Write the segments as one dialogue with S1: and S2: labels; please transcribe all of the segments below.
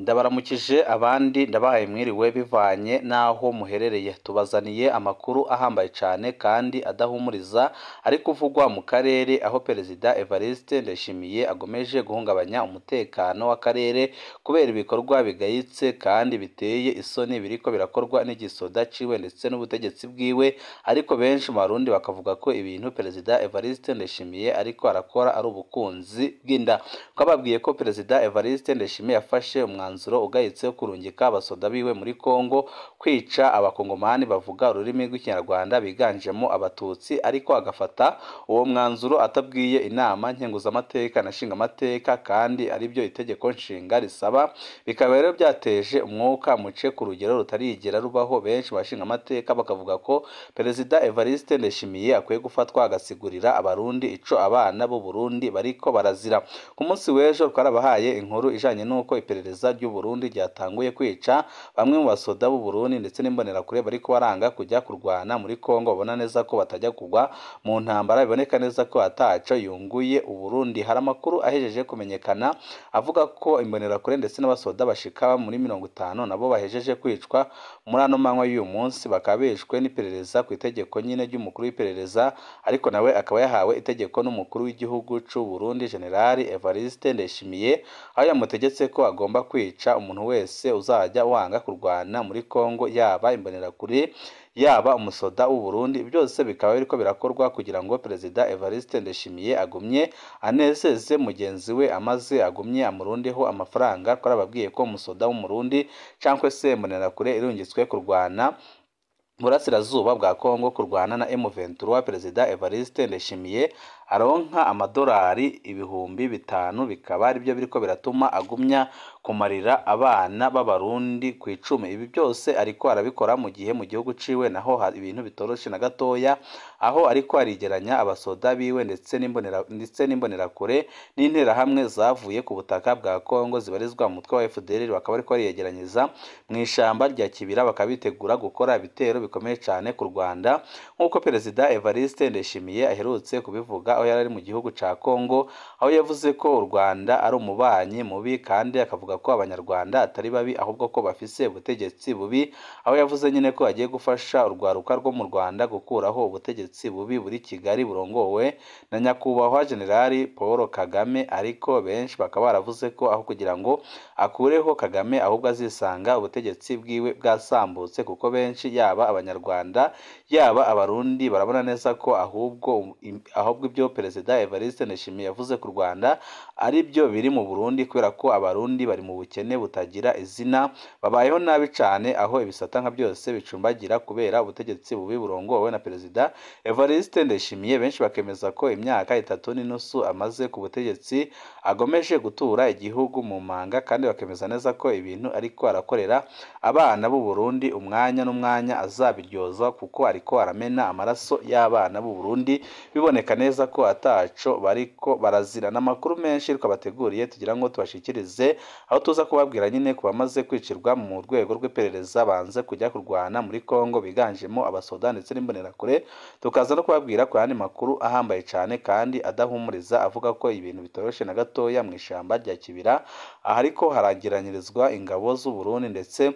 S1: ndabaramukije abandi ndabahaye mwiriwe bivanye n'aho muherereye tubazaniye amakuru ahambaye cyane kandi adahumuriza ari kuvugwa mu karere aho perezida Evariste Ndayishimiye agomeje guhungabanya umutekano w'akarere kubera ibikorwa bigayitse kandi biteye isoni biriko birakorwa n'igisoda ciwe ndetse n'ubutegetsi bwiwe ariko benshi mu barundi bakavuga ko ibintu perezida Evariste Ndayishimiye ariko arakora ari ubukunzi bw'inda twababwiye ko perezida Evariste Ndayishimiye yafashe umwanzuro ugayitse wo kurungika abasoda biwe muri Kongo kwica abakongomani bavuga ururimi rw'ikinyarwanda biganjemo abatutsi ariko agafata uwo mwanzuro atabwiye inama nkenguzamateka na nshingamateka kandi aribyo itegeko nshinga risaba bikaba rero byateje umwuka muce ku rugero rutarigera rubaho benshi bashingamateka bakavuga ko perezida Evariste Ndayishimiye akwiye gufatwa agasigurira abarundi ico abana b'u Burundi bariko barazira ku munsi w'ejo twarabahaye inkuru ijanye n'uko iperereza ry'u Burundi ryatanguye kwica bamwe mu basoda b'u Burundi ndetse n'imbonerakure bariko baranga kujya kurwana muri Kongo babona neza ko batajya kugwa mu ntambara biboneka neza ko ataco yunguye u Burundi hari amakuru ahejeje kumenyekana avuga ko imbonerakure ndetse n'abasoda bashika muri mirongo itanu nabo bahejeje kwicwa muri ano manywa y'uyu munsi bakaba bishwe n'iperereza ku itegeko nyine ry'umukuru w'iperereza ariko nawe akaba yahawe itegeko n'umukuru w'igihugu c'u Burundi Generali Evariste Ndayishimiye aho yamutegetse ko agomba kwica umuntu wese uzajya wanga kurwana muri Kongo yaba imbonerakure yaba umusoda w'u Burundi byose bikaba biriko birakorwa kugira ngo perezida Evariste Ndayishimiye agumye anezeze mugenzi we amaze agumye amurundeho amafaranga twarababwiye ko umusoda w'umurundi cyangwa se imbonerakure irungitswe kurwana burasirazuba bwa Kongo kurwana na M23 perezida Evariste Ndayishimiye aronka amadolari ibihumbi bitanu bikaba aribyo biriko biratuma agumya kumarira abana b'abarundi ku icumi ibi byose ariko arabikora mu gihe mu gihugu ciwe naho ibintu bitoroshe na gatoya aho ariko arigeranya abasoda biwe ndetse n'imbonera ndetse n'imbonerakure n'interahamwe zavuye ku butaka bwa Kongo zibarizwa mu mutwe wa FDLR bakaba ariko bariyegeranyiriza mu ishamba rya Kibira bakaba bitegura gukora ibitero bikomeye cyane ku Rwanda nk'uko perezida Evariste Ndayishimiye aherutse kubivuga aho yari ari mu gihugu ca Kongo aho yavuze ko u Rwanda ari umubanyi mubi kandi akavuga ko abanyarwanda atari babi ahubwo ko bafise ubutegetsi bubi aho yavuze nyine ko agiye gufasha urwaruka rwo mu Rwanda gukuraho ubutegetsi bubi buri Kigali burongowe na nyakubahwa Generali Paul Kagame ariko benshi bakaba baravuze ko aho kugira ngo akureho Kagame ahubwo azisanga ubutegetsi bwiwe bwasambutse kuko benshi yaba abanyarwanda yaba abarundi barabona neza ko ahubwo ahubwo ibyo perezida Evariste Ndayishimiye yavuze ku Rwanda ari byo biri mu Burundi kubera ko abarundi bari mu bukene butagira izina babayeho nabi cyane aho ibisata nka byose bicumbagira kubera ubutegetsi bubi burongowe na perezida Evariste Ndayishimiye benshi bakemeza ko imyaka itatu n'inusu amaze ku butegetsi agomeje gutura igihugu mu manga kandi bakemeza neza ko ibintu ariko arakorera abana b'u Burundi umwanya n'umwanya azabiryozwa kuko ariko aramena amaraso y'abana b'u Burundi biboneka neza ko ataco bariko barazira n'amakuru menshi ariko bateguriye tugira ngo tubashikirize aho tuza kubabwira nyine ku bamaze kwicirwa mu rwego rw'iperereza banze kujya kurwana muri Kongo biganjemo abasoda ndetse n'imbonerakure tukaza no kubabwira ku yandi makuru ahambaye cyane kandi adahumuriza avuga ko ibintu bitoroshe na gatoya mu ishamba rya Kibira ahariko haragiranyirizwa ingabo z'u Burundi ndetse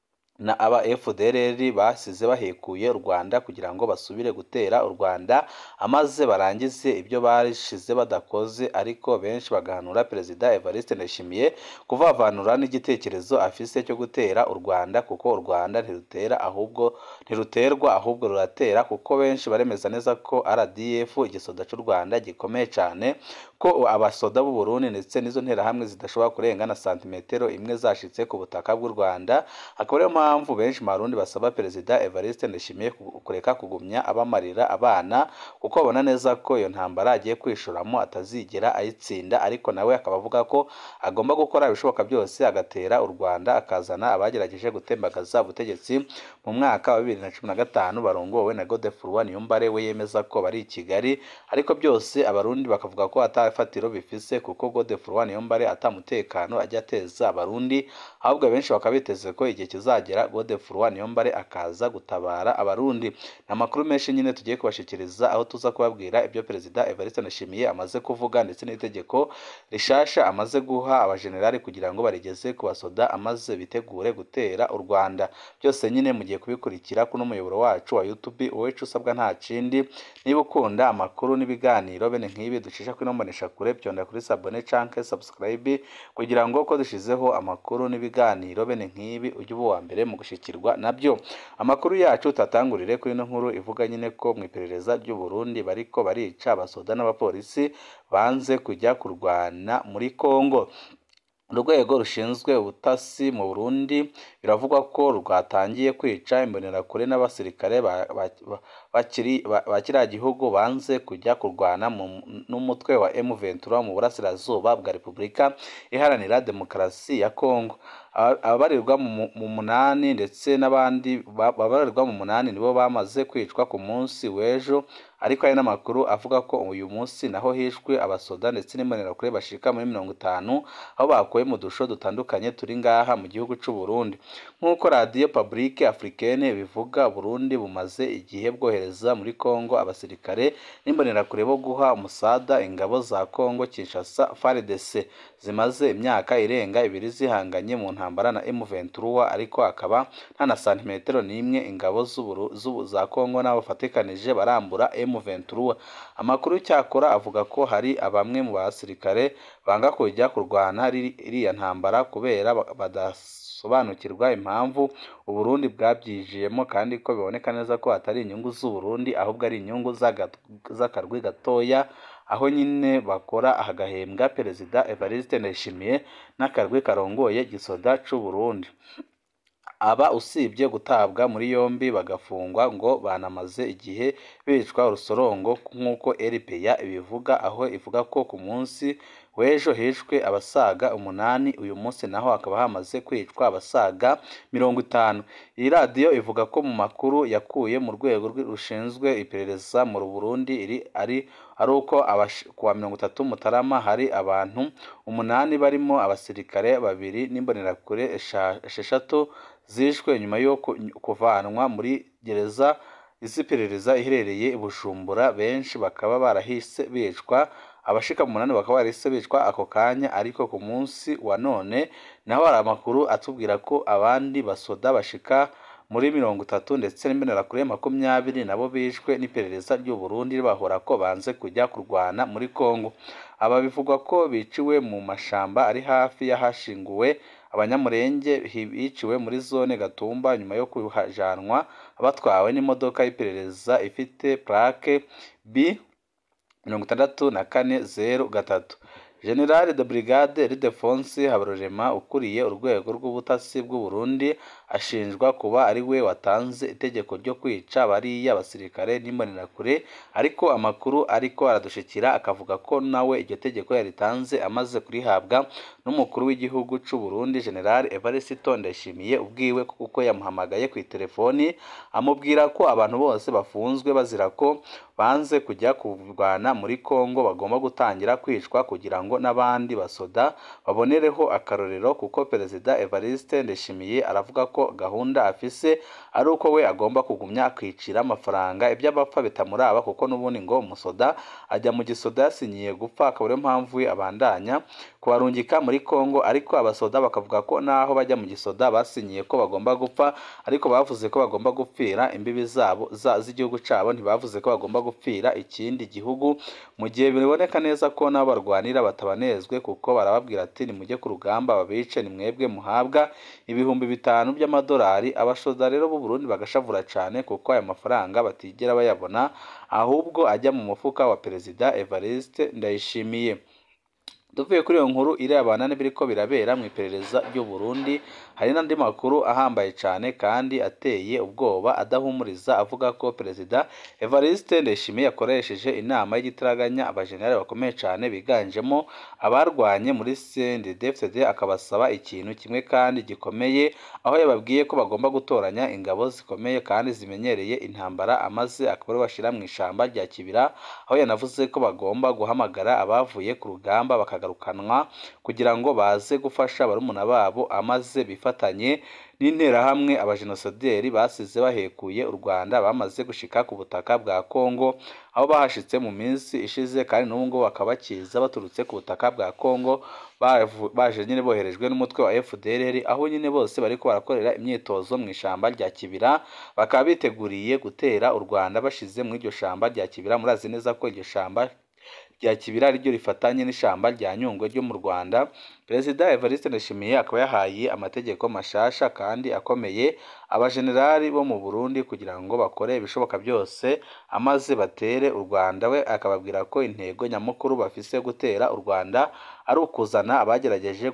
S1: na aba FDLR basize bahekuye u Rwanda kugira ngo basubire gutera u Rwanda amaze barangize ibyo bashize badakoze ariko benshi bagahanura perezida Evariste Ndayishimiye kuvavanura n'igitekerezo afise cyo gutera u Rwanda kuko u Rwanda ntirutera ahubwo ntiruterwa ahubwo ruratera kuko benshi baremeza neza ko RDF igisoda cy'u Rwanda gikomeye cyane ko abasoda b'u Burundi ndetse n'izo nterahamwe zidashobora kurenga na santimetero imwe zashitse ku butaka bw'u Rwanda akaba ariyo mpamvu benshi mu Barundi basaba perezida Evariste Ndayishimiye kureka kugumya abamarira abana kuko babona neza ko iyo ntambara agiye kwishoramo atazigera ayitsinda ariko nawe akaba avuga ko agomba gukora ibishoboka byose agatera u Rwanda akazana abagerageje gutembagaza ubutegetsi mu mwaka wa bibiri na cumi na gatanu barongowe na Godefroid Niyombare we yemeza ko bari i Kigali ariko byose abarundi bakavuga ko atafatiro bifise kuko Godefroid Niyombare atamutekano ajya ateza abarundi ahubwo benshi bakaba biteze ko igihe kizagera nyakwigendera Godefroid Niyombare akaza gutabara abarundi ni amakuru menshi nyine tugiye kubashikiriza aho tuza kubabwira ibyo perezida Evariste Ndayishimiye amaze kuvuga ndetse n'itegeko rishasha amaze guha abajenerali kugira ngo barigeze ku basoda amaze bitegure gutera u Rwanda byose nyine mugiye kubikurikira kuno muyoboro wacu wa YouTube uwecu usabwa nta kindi niba ukunda amakuru n'ibiganiro bene nk'ibi ducisha kuri nombonesha kure byonda kuri sabone canke subscribe kugira ngo ko dushizeho amakuru n'ibiganiro bene nk'ibi ujye uba uwa mbere mu gushikirwa nabyo amakuru yacu tatangurire kuri ino nkuru ivuga nyine ko mu iperereza ry'u Burundi bariko barica abasoda n'abapolisi banze kujya kurwana muri Kongo urwego rushinzwe ubutasi mu Burundi biravugwa ko rwatangiye kwica imbonerakure n'abasirikare ba kiriya gihugu banze kujya kurwana n'umutwe wa M23 mu burasirazuba bwa Repubulika Iharanira Demokarasi ya Kongo ababarirwa mu munani ndetse n'abandi babarirwa mu munani nibo bamaze kwicwa ku munsi w'ejo ariko hari n'amakuru avuga ko uyu munsi naho hishwe abasoda ndetse n'imbonerakure bashika muri mirongo itanu aho bakuwe mu dusho dutandukanye turi ngaha mu gihugu cy'u Burundi nk'uko radiyo Publique Africaine bivuga Burundi bumaze igihe bwohereza muri Kongo abasirikare n'imbonerakure bo guha umusada ingabo za Kongo Kinshasa FARDC zimaze imyaka irenga ibiri zihanganye mu ntambara na M23 ariko akaba nta na santimetero n'imwe ingabo z'ubu za Kongo n'abo bafatikanije barambura M23 amakuru cyakora avuga ko hari abamwe mu basirikare banga kujya kurwana iriya ntambara kubera badasobanukirwa impamvu Uburundi bwabyijiyemo kandi ko biboneka neza ko atari inyungu z'Uburundi ahubwo ari inyungu z'akarwi gatoya aho nyine bakora agahembwa perezida Evariste Ndayishimiye n'akarwi karongoye gisoda c'u Burundi aba usibye gutabwa muri yombi bagafungwa ngo banamaze igihe bicwa urusorongo nk'uko RPA ibivuga aho ivuga ko ku munsi w'ejo hishwe abasaga umunani uyu munsi naho hakaba hamaze kwicwa abasaga mirongo itanu iyi radiyo ivuga ko mu makuru yakuye mu rwego rushinzwe iperereza mu Burundi iri ari ari uko kuwa mirongo itatu Mutarama hari abantu umunani barimo abasirikare babiri n'imbonerakure esheshatu zishwe nyuma yo kuvanwa muri gereza iz'iperereza iherereye i Bujumbura benshi bakaba barahise bicwa abashika mu munani bakaba barahise bicwa ako kanya ariko ku munsi wa none naho hari amakuru atubwira ko abandi basoda bashika muri mirongo itatu ndetse n'imbonerakure makumyabiri nabo bishwe n'iperereza ry'u Burundi bahora ko banze kujya kurwana muri Kongo aba bivugwa ko biciwe mu mashamba ari hafi y'ahashinguwe abanyamurenge biciwe muri zone Gatumba nyuma yo kuhajanwa batwawe n'imodoka y'iperereza ifite plaque B mirongo itandatu na kane zeru gatatu General de Brigade Ildefonsi Habarurema ukuriye urwego rw'ubutasi bw'u Burundi ashinjwa kuba ari we watanze itegeko ryo kwica bariya basirikare n'imbonerakure ariko amakuru ariko aradushikira akavuga ko nawe iryo tegeko yaritanze amaze kurihabwa n'umukuru w'igihugu cy'u Burundi General Evariste Ndayishimiye ubwiwe kuko yamuhamagaye ku telefoni amubwira ko abantu bose bafunzwe bazira ko banze kujya kurwana muri Kongo bagomba gutangira kwicwa kugira ngo n'abandi basoda babonereho akarorero kuko perezida Evariste Ndayishimiye aravuga ko gahunda afise ari uko we agomba kugumya akicira amafaranga ibyo abapfa bitamuraba kuko n'ubundi ngo umusoda ajya mu gisoda yasinyiye gupfa akaba ariyo mpamvu we abandanya kubarungika muri Kongo ariko abasoda bakavuga ko naho bajya mu gisoda basinyiye ko bagomba gupfa ariko bavuze ko bagomba gupfira imbibi zabo z'igihugu cyabo ntibavuze ko bagomba gupfira ikindi gihugu mu gihe biboneka neza ko nabo barwanira batabanezwe kuko barababwira ati nimujye ku rugamba babice ni mwebwe muhabwa ibihumbi bitanu by'amadolari abashoza rero b'u Burundi bagashavura cyane kuko aya mafaranga batigera bayabona ahubwo ajya mu mufuka wa perezida Evariste Ndayishimiye tuvuye kuri iyo nkuru irebana n'ibiriko birabera mu iperereza ry'u Burundi hari n'andi makuru ahambaye cyane kandi ateye ubwoba adahumuriza avuga ko perezida Evariste Ndayishimiye yakoresheje inama y'igitaraganya abajenerali bakomeye cyane biganjemo abarwanye muri CNDD-FDD akabasaba ikintu kimwe kandi gikomeye aho yababwiye ko bagomba gutoranya ingabo zikomeye kandi zimenyereye intambara amaze akaba ari bashyira mu ishyamba rya Kibira aho yanavuze ko bagomba guhamagara abavuye ku rugamba baka bakagarukanwa kugira ngo baze gufasha barumuna babo amaze bifatanye n'interahamwe abajenosideri basize bahekuye u Rwanda bamaze gushika ku butaka bwa Kongo aho bahashitse mu minsi ishize kandi n'ubu ngubu bakaba bakiza baturutse ku butaka bwa Kongo baje nyine boherejwe n'umutwe wa FDLR aho nyine bose bariko barakorera imyitozo mu ishamba rya Kibira bakaba biteguriye gutera u Rwanda bashize muri iryo shamba rya Kibira murazi neza ko iryo shamba rya Kibira ariryo rifatanye n'ishamba rya Nyungwe ryo mu Rwanda Perezida Evariste Ndayishimiye akaba yahaye amategeko mashasha kandi akomeye abajenerali bo mu Burundi kugira ngo bakore ibishoboka byose amaze batere u Rwanda we akababwira ko intego nyamukuru bafise gutera u Rwanda ari ukuzana abagerageje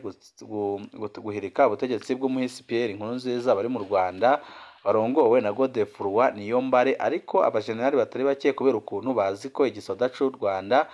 S1: guhirika ubutegetsi bw'umuhisi Pierre Nkurunziza bari mu Rwanda barongowe na Godefroid Niyombare ariko abajenerali batari bake kubera ukuntu bazi ko igisoda c'u Rwanda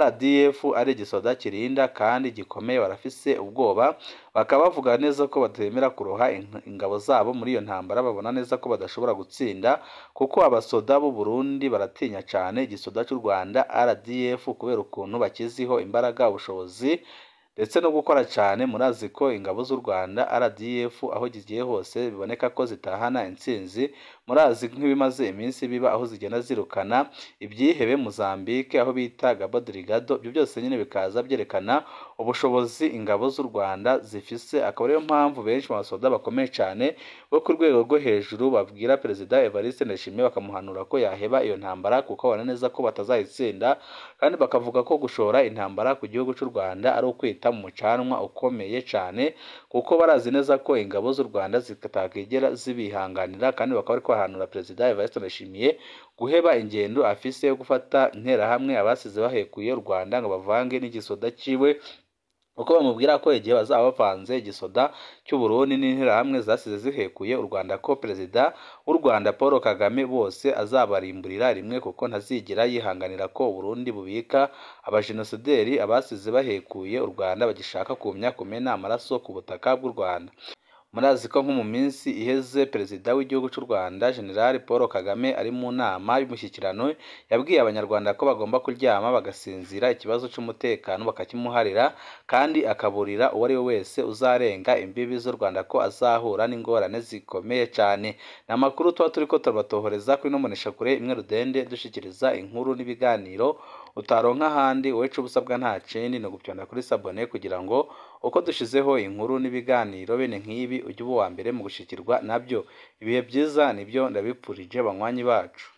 S1: RDF ari igisoda kirinda kandi gikomeye barafise ubwoba bakaba bavuga neza ko batemera kuroha ingabo zabo muri iyo ntambara babona neza ko badashobora gutsinda kuko abasoda b'u Burundi baratinya cyane igisoda cy'u Rwanda RDF kubera ukuntu bakiziho imbaraga ubushobozi ndetse no gukora cyane murazi ko ingabo z'u Rwanda RDF aho zigiye hose biboneka ko zitahana intsinzi murazi nk'ibimaze iminsi biba aho zigenda zirukana ibyihebe Mozambique aho bita Cabo Delgado ibyo byose nyine bikaza byerekana ubushobozi ingabo z'u Rwanda zifise akaba ariyo mpamvu benshi mu basoda bakomeye cyane bo ku rwego rwo hejuru babwira Perezida Evariste Ndayishimiye bakamuhanura ko yaheba iyo ntambara kuko babona neza ko batazayitsinda kandi bakavuga ko gushora intambara ku gihugu cy'u Rwanda ari ukwita mu mucanwa ukomeye cyane kuko barazi neza ko ingabo z'u Rwanda zitakigera zibihanganira kandi bakaba bari kwahanura Perezida Evariste Ndayishimiye guheba ingendo afise yo gufata interahamwe abasize bahekuye u Rwanda ngo bavange n'igisoda ciwe uko bamubwira ko igihe bazaba bavanze igisoda cy'u Burundi n'interahamwe zasize zihekuye u Rwanda ko perezida w'u Rwanda Paul Kagame bose azabarimburira rimwe kuko ntazigera yihanganira ko u Burundi bubika abajenosideri abasize bahekuye u Rwanda bagishaka kumya kumena amaraso ku butaka bw'u Rwanda murazi ko nko mu minsi iheze perezida w'igihugu cy'u Rwanda General Paul Kagame ari mu nama y'umushyikirano yabwiye abanyarwanda ko bagomba kuryama bagasinzira ikibazo cy'umutekano bakakimuharira kandi akaburira uwo ari we wese uzarenga imbibi z'u Rwanda ko azahura n'ingorane zikomeye cyane ni amakuru tuba turi ko turabatohoreza kuri no kure imwe rudende dushyikiriza inkuru n'ibiganiro utaronka ahandi wowe uca ubusabwa nta kindi ni ugupyonda kuri sabone kugira ngo uko dushizeho inkuru n'ibiganiro bene nk'ibi ujye uba uwa mbere mu gushikirwa nabyo ibihe byiza nibyo ndabipfurije banywanyi bacu